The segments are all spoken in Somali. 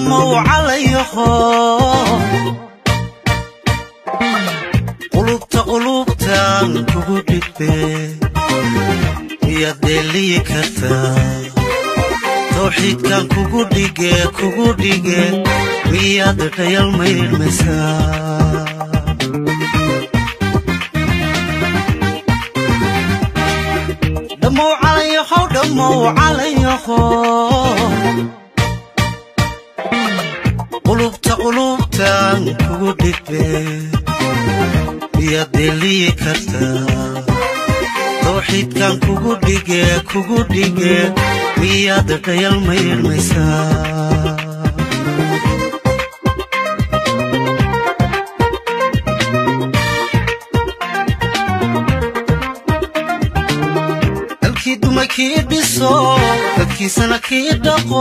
dhammow calayaho qulubta qulubtaan kugu dhigbe miyaad dheeliyi kartaa tawxiidkan kugu dhige kugu dhige miyaad dhayal maydhmaysaa dhammow calayahow dhammow calayaho qulubta qulubtaan kugu dhigbe miyaad dheeliyi kartaa tawxiidkan kugu dhige kugu dhige miyaad dhayal maydhmaysaa dalkii dumay kii dhiso dadkiisana kii dhaqo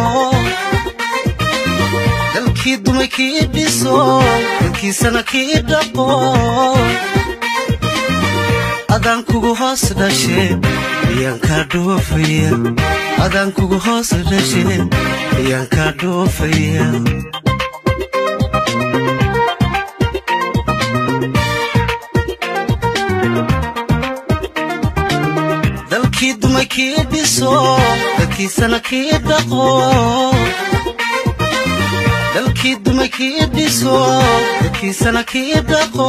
dalkii dumay kii dhiso dadkiisana kii dhaqo adaan kugu hoos dhashe miyaan kaa dhoofaya adaan kugu hoos dhashe miyaan kaa dhoofaya dalkii dumay kii dhiso dadkiisana kii dhaqo dalkii dumay kii dhiso dadkiisana kii dhaqo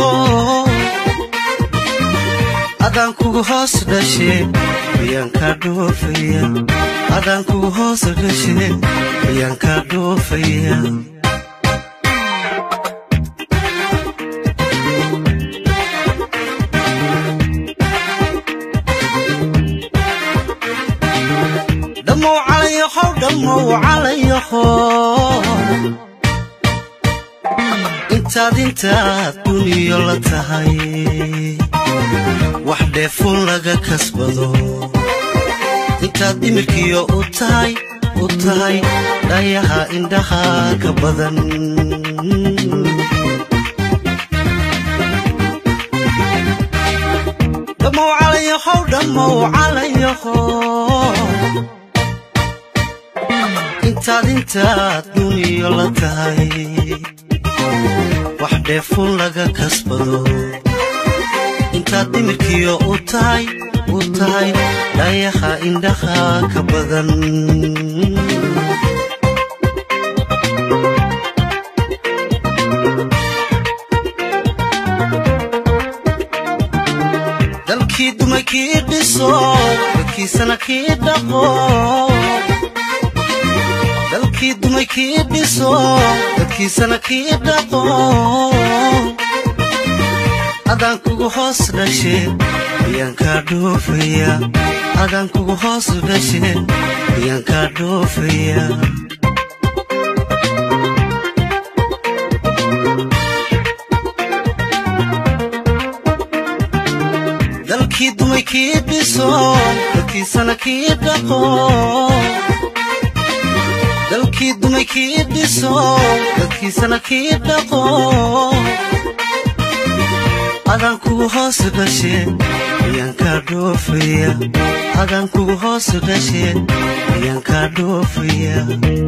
adaan kugu hoos dhashe miyaan kaa dhoofaya adaan kugu hoos dhashe miyaan kaa dhoofaya dhammow calayahow dhammow calayaho intaad intaad duniyo la tahay wax dheefun laga kasbado intaad dhimirkiyo u tahay u tahay dhayaha indhaha ka badan dhammow calayahow dhammow calayaho intaad intaad duniyo la tahay wax dheefun laga kasbado intaad dhimirkiyo u tahay u tahay dhayaha indhaha ka badan dalkii dumay kii dhiso dadkiisana kii dhaqo dalkii dumay kii dhiso dadkiisana kii dhaqo adaan kugu hoos dhashe miyaan kaa dhoofaya adaan kugu hoos dhashe miyaan kaa dhoofaya dalkii dumay kii dhiso dadkiisana kii dhaqo dalkii dumay kii dhiso dadkiisana kii dhaqo adaan kugu hoos dhashe miyaan kaa dhoofaya adaan kugu hoos dhashe miyaan kaa dhoofaya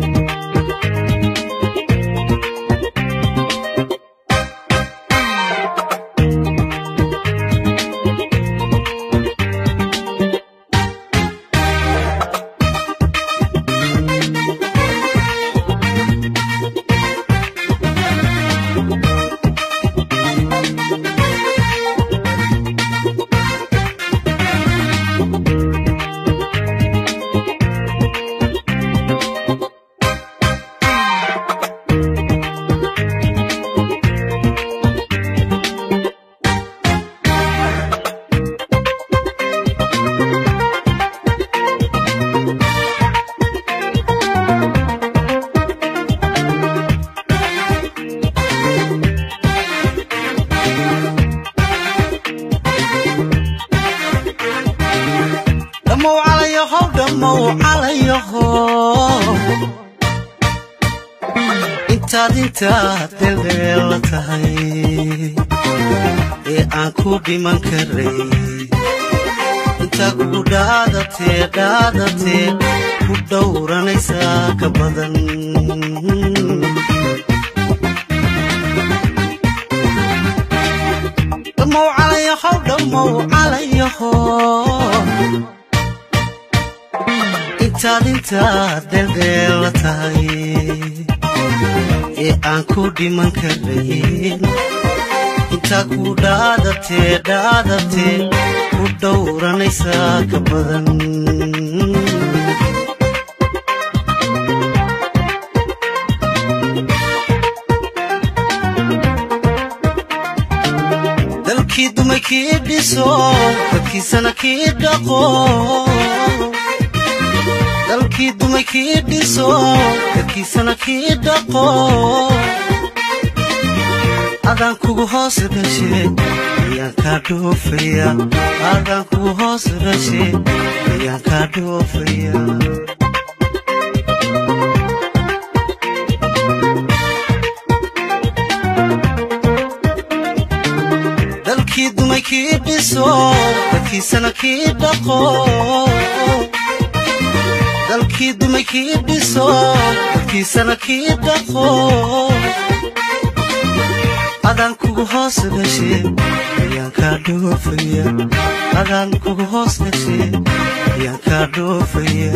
dhammow calayahow dhammow calayaho intaad intaad deldeel la tahay ee aan ku dhiman karay intaa kugu dhaadatee dhaadatee ku dhowranaysaa ka badan dhammow calayahow dhammow calayaho intaad intaad dheeldheela tahay ee aan ku dhiman karayn intaa ku dhaadatee dhaadatee ku dhowranaysaa ka badan dalkii dumay kii dhiso dadkiisana kii dhaqo dalkii dumay kii dhiso dadkiisana kii dhaqo adaan kugu hoos dhashe ayaan kaa dhoofaya adaan kugu hoos dhashe ayaan kaa dhoofaya dalkii dumay kii dhiso dadkiisana kii dhaqo dalkii dumay kii dhiso dadkiisana kii dhaqo adaan kugu hoos dhashe ayaan kaa dhoofaya adaan kugu hoos dhashe ayaan kaa dhoofaya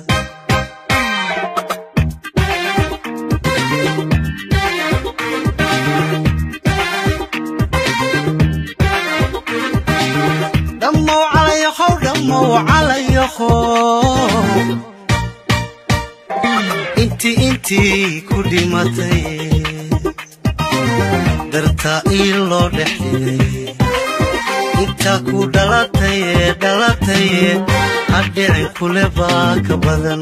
dhammow calayahow dhammow calayaho intii intii ku dhimatay dartaa ii loo dhex dhigay intaa ku dhalataye dhalataye hadhicin kule baa ka badan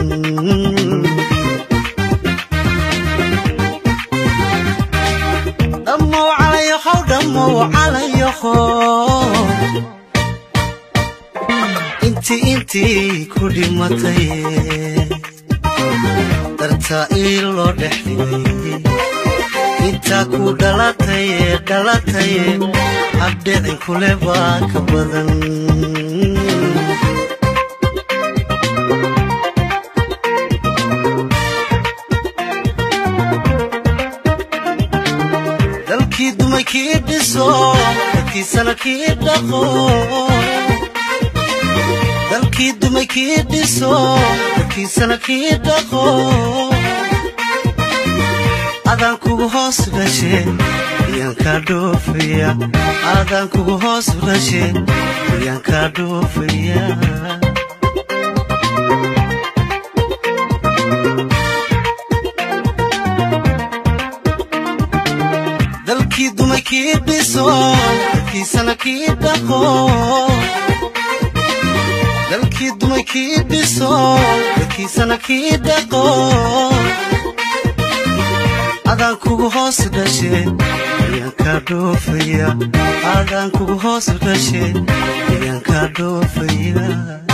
dhammow calayahow dhammow calayaho intii intii ku dhimatay dartaa ii loo dhex dhigay intaa ku dhalataye dhalataye habdhicin kule baa ka badan dalkii dumay kii dhiso dadkiisana kii dhaqo dalkii dumay kii dhiso dadkiisana kii dhaqo adaan kugu hoos dhashe ayaan kaa dhoofaya adaan kugu hoos dhashe ayaan kaa dhoofaya dalkii dumay kii dhiso dadkiisana kii dhaqo dalkii dumay kii dhiso dadkiisana kii dhaqo adaan kugu hoos dhashe ayaan kaa dhoofaya adaan kugu hoos dhashe ayaan kaa dhoofaya